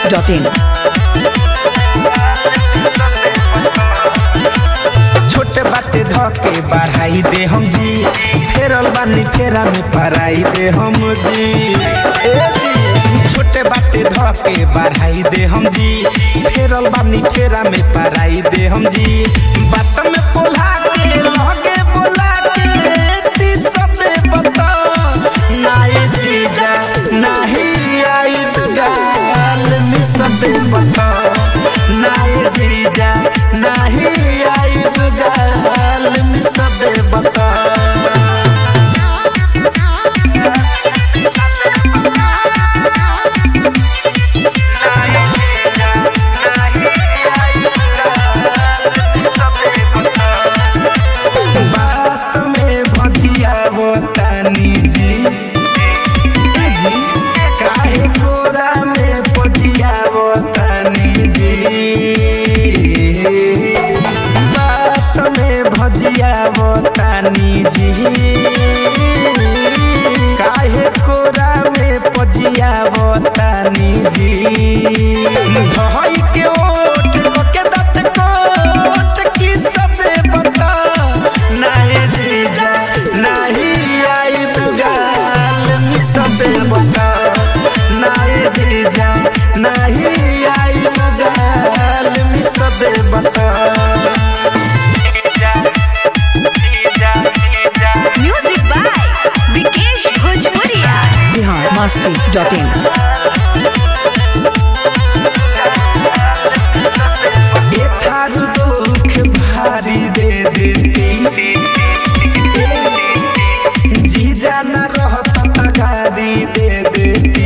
masti.in. छोटे बाटे धके बढ़ाई दे हम जी फेरल बानी फेरा में पराई दे हम जी ए जी छोटे बाटे धके बढ़ाई दे हम जी फेरल बानी फेरा में पराई दे हम जी बात में पोला के लगे बोला के ती सते बता नाई जीजा नाही आई गाल मिस दे बता नाई जीजा नाही आई गाल मिस दे बता बात में भजिया बतानी जी ए जी काहे कोरा में भजिया बतानी जी बात में भजिया बतानी जी काहे कोरा में भजिया बतानी जी धई के ओठ के दत कोट की सदे बता नाही जीजा नाही आई गाल मिसदे बता नाही जीजा नाही आई गाल मिसदे बता Music by Vikesh Bhojpuria. Bihar masti.in. ये थारू दुख भारी दे देती जीजा न रहत त गारी दे देती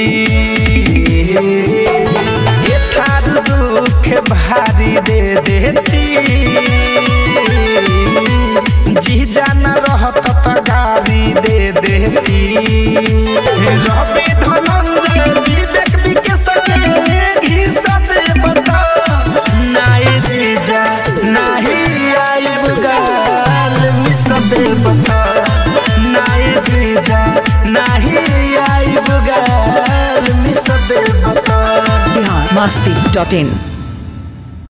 ये थारू दुख भारी दे देती जीजा न रहत त गारी दे देती रवि धनंजय विवेक विकेश के घिसा दे बता नाई जीजा नाही आई गाल मिस दे बता नाई जीजा नाही आई गाल मिस दे बता Bihar masti.in.